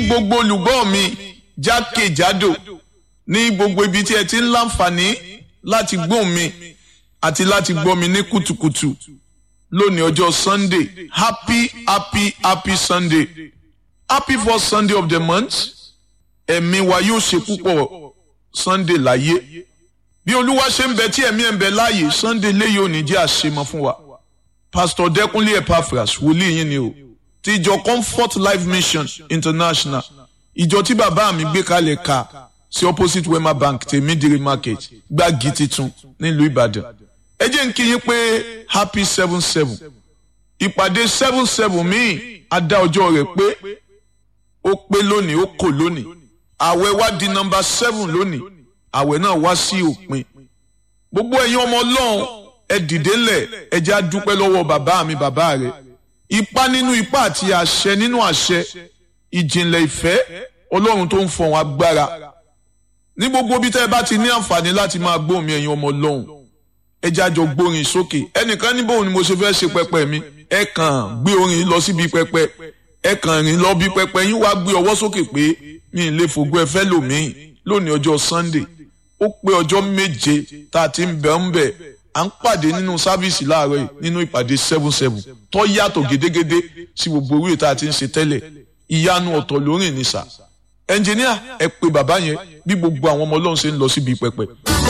gbogbo olùgbọ́ mi jákèjádò ní gbogbo ibi tí ẹ ti ń láǹfààní láti gbóhùn mi àti láti gbọ́ mi ní kùtùkùtù lónìí ọjọ́ sunday happy happy happy sunday happy first sunday of the month ẹ̀mí wa yóò ṣe púpọ̀ sunday láyé bí olúwa ṣe ń bẹ tí ẹ̀mí ẹ̀ ń bẹ láàyè sunday léyìí ò ní jẹ́ àṣemọ fún wa pastor dẹkùnlé epaphras wòlíì yín ni o ti ìjọ comfort life mission international ìjọ tí bàbá mi gbé kalẹ̀ ka sí opposite wema bank tèmídìrí market gbági titun nílùú ìbàdàn ẹ jẹ́ ń kí yín pé happy seven seven ìpàdé seven seven míì á dá ọjọ́ rẹ̀ pé ó pé lónìí ó kò lónìí àwẹ̀ wá di nọmba seven lónìí àwẹ̀ náà wá sí òpin gbogbo ẹ̀yin ọmọ ọlọ́run ẹ dìde ńlẹ̀ ẹ jẹ́ á dúpẹ́ lọ́wọ́ bàbá mi bàbá rẹ̀ ipá nínú ipá àti àṣẹ nínú àṣẹ ìjìnlẹ̀ ìfẹ́ ọlọ́run tó ń fọ̀hún agbára ní gbogbo bí tẹ́ ẹ bá ti ní àǹfààní láti máa gbóhùn mi ẹ̀yin ọmọ ọlọ́run ẹ jẹ́ àjọ gbórin sókè ẹnìkan ní bóun ni mo ṣe fẹ́ ṣe pẹpẹ mi ẹ kàn gbé orin lọ síbi pẹpẹ ẹ kàn rìn lọ bí pẹpẹ yín wá gbé ọwọ́ sókè pé mi ì lè fògbó ẹ fẹ́ lòmíì lónìí ọjọ́ sunday ó pé ọjọ́ méje tá a ti ń bẹ̀ ń bẹ̀ à ń pàdé nínú sáfíìsì láàárọ̀ yìí nínú ìpàdé seven seven tó yàtọ̀ gédégédé sí gbogbo orí tá a ti ń ṣe tẹ́lẹ̀ ìyanu ọ̀tọ̀ lórí ìnísà ẹnjìníà ẹ pé bàbá yẹn bí gbogbo àwọn ọmọ ọlọ́run ṣe ń lọ síbi pẹpẹ.